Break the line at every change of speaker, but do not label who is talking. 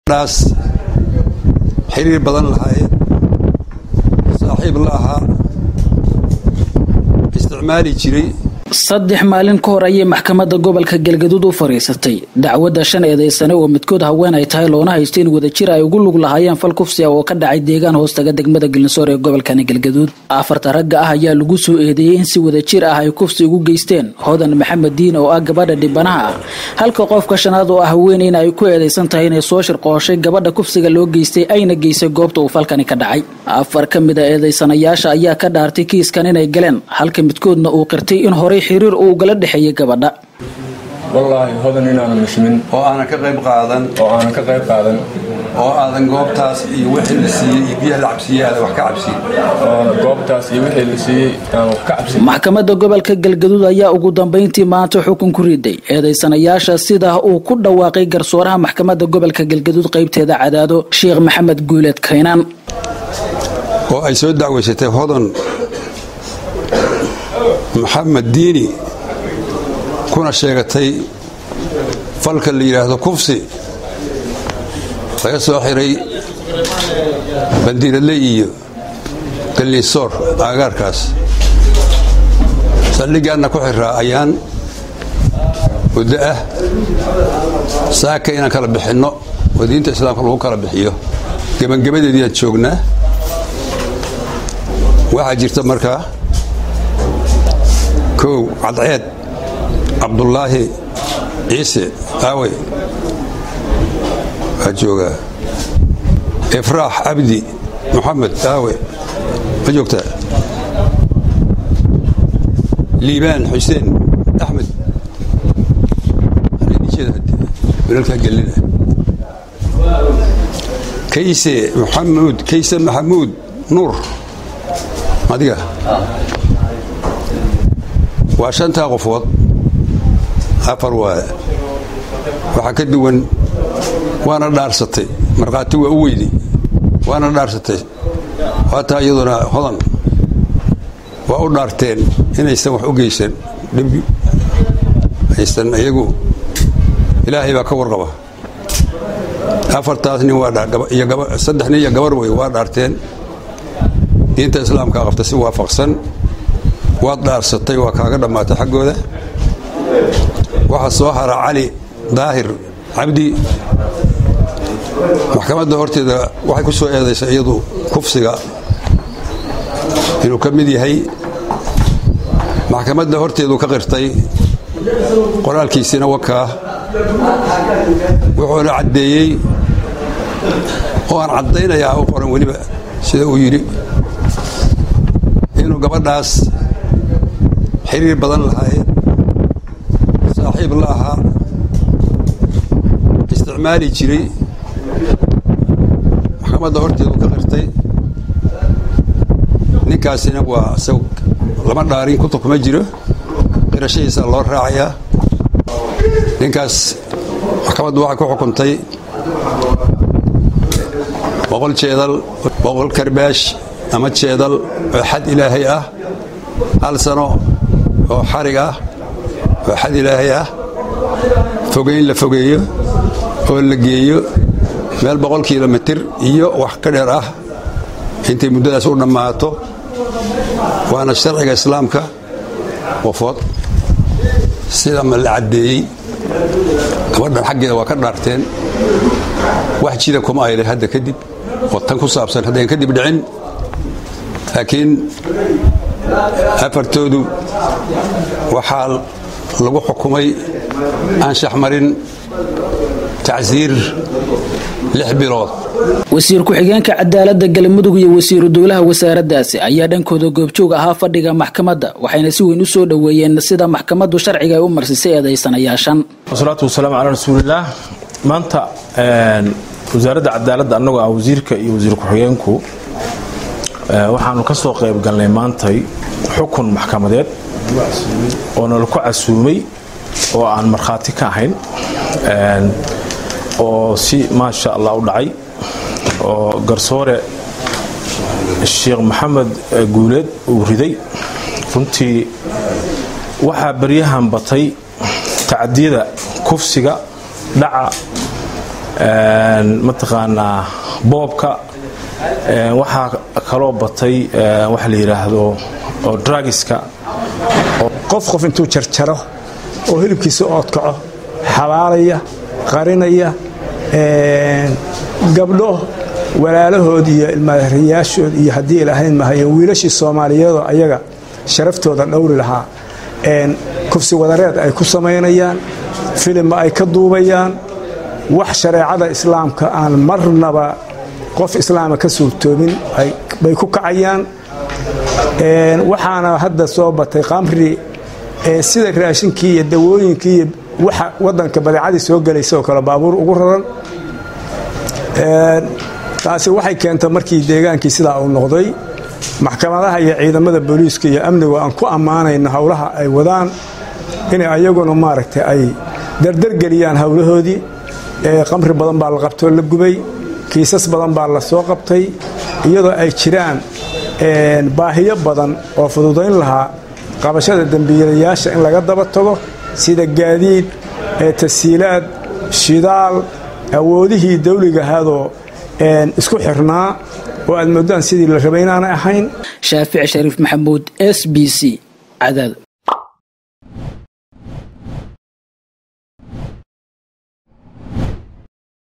dhaas xiriir badan lahaayeen saaxiib la ahaa isticmaali jiray
saddex maalin ka hor ayay maxkamadda gobolka galgaduud u fariisatay dacwadda shan eedaysane oo midkood haween ay tahay loona haysto in wadajir ay ugu lug lahaayeen fal kufsiga oo ka dhacay deegaan hoostaga degmada gelinsoor ee gobolkani galgaduud afarta ragga ah ayaa lagu soo eedeeyey in si wadajir ah ay kufsi ugu geysteen hodan maxamed diin oo ah gabadha dhibanaha ah halka qofka shanaad oo ah haweeneyna ay ku eedaysan tahay inay soo shirqooshay gabadha kufsiga loo geystay ayna geysay goobta uu falkani ka dhacay afar ka mid a eedaysanayaasha ayaa ka dhaartay kiiskan inay galeen halka midkoodna uu qirtay in horey xiriir uu ugala dhexeeyay gabadha
wallaahi hodan inaanan nashmin
oo aanan ka qayb qaadan
oo aanan ka qayb qaadan
oo aadan goobtaas iyo wixii la siiyey iyo biyaha la cabsiiyey aadan wax ka cabsiin
oo goobtaas iyo wixii la siiyey aan wax ka cabsin
maxkamadda gobolka galgaduud ayaa ugu dambeyntii maanta xukun ku riday eedaysanayaasha sidaa uu ku dhawaaqay garsooraha maxkamadda gobolka galgaduud qaybteeda cadaado sheekh maxamed guuleed kaynaan
oo ay soo dacweysatay hodan maxamed diini kuna sheegatay falka la yidhaahdo kufsi laga soo xiray bandiiradle iyo gallisoor aagaarkaas saldhiggaanna ku xiraa ayaan muddo ah saaka inaan kala bixinno oo diinta islaamka lagu kala bixiyo gebangebadeediiaan joognaa waxaa jirta markaa kow cadceed cabdulaahi ciise aawey waa joogaa ifraax cabdi moxamed aawe ma joogtaa liibaan xuseen axmed wilalkaa gelina kayse maxamuud kayse maxamuud nuur adiga waa shantaa qofood afar waa waxaa ka duwan waana dhaarsatay markhaati waa u weydi waana dhaarsatay waataa iyaduna hodan waa u dhaarteen inaysan wax u geysan dhib aysan iyagu ilaahay baa ka warqaba afartaas nin waa saddex nin iyo gabar wey waa dhaarteen diinta islaamkaa qabta si waafaqsan waad dhaarsatay waa kaaga dhammaatay xaggooda waxaa soo hara cali daahir cabdi maxkamadda horteeda waxay ku soo eedaysay iyadu kufsiga inuu ka mid yahay maxkamadda horteedu ka qirtay qoraalkiisina wakaa wuxuuna caddeeyey oo aan caddaynayaa u qoran weliba sida uu yidhi inuu gabadhaas xiriir badan lahaayeen saaxiib la ahaa isticmaali jiray maxkamadda horteedu ka qirtay ninkaasina waa isag lama dhaarin kutub kuma jiro qirashadiisa loo raacayaa ninkaas maxkamaddu waxay ku xukuntay boqol jeedal boqol karbaash ama jeedal oo xad ilaahay ah hal sano oo xarig ah oo xad ilaahay ah fogeyn la fogeeyo oo la geeyo meel boqol kilomitir iyo wax ka dheer ah intay muddadaas u dhammaato waana sharciga islaamka qofood sida ma la caddeeyey gabadhan xaggeeda waa ka dhaarteen wax jida kuma ayle hadda kadib oo tan ku saabsan haddayn kadib dhicin laakiin afartoodu waxaa lagu xukumay anshax marin tacsiir lix bilood
wasiir ku-xigeenka cadaaladda galmudug iyo wasiiru dowlaha wasaaraddaasi ayaa dhankooda goobjoog ahaa fadhiga maxkamadda waxayna si weyn u soo dhoweeyeen sida maxkamaddu sharciga ay u marsisay eedaysanayaashan
wasalaatu wasalaamu calaa rasuulillaah maanta wasaaradda cadaaladda annagoo ah wasiirka iyo wasiir ku-xigeenku waxaanu ka soo qayb galnay maantay xukun maxkamadeed oo nala ku casuumay oo aan markhaati ka ahayn oo si maasha allah u dhacay oo garsoore sheekh maxamed guuleed uu riday runtii waxaa baryahan batay tacdiyada kufsiga dhaca mataqaanaa boobka waxaa kaloo batay waxa la yidhaahdo oo dragiska
qof qof intuu jarjaro oo hilibkiisa oodkaco xabaalaya qarinaya gabdho walaalahood iyo ilmaariyaashood iyo haddii ilaahayn mahayen wiilashii soomaaliyeedoo ayaga sharaftooda dhowri lahaa kufsi wadareed ay ku samaynayaan filimma ay ka duubayaan wax shareecada islaamka aan marnaba qof islaama ka suurtoobin bay ku kacayaan waxaana hadda soo batay qamri sida raashinkii iyo dawooyinkii iyo waxa wadanka badeecadii soo gelaysa oo kale baabuur ugu raran taasi waxay keentay markii deegaankii sidaa uu noqday maxkamadaha iyo ciidamada booliiska iyo amnigu aan ku ammaanayno howlaha ay wadaan inay ayaguna maaragtay ay dardargeliyaan howlahoodii qamri badan baa la qabtoo la gubay kiisas badan baa la soo qabtay iyadoo ay jiraan baahiyo badan oo fududayn lahaa qabashada dembiilayaasha in laga daba tago sida gaadiid tasiilaad shidaal awoodihii dawligahaadoo isku xirnaa oo aad moodaan sidii la rabay inaanay ahayn
shaafic shariif maxamuud s b c cadaad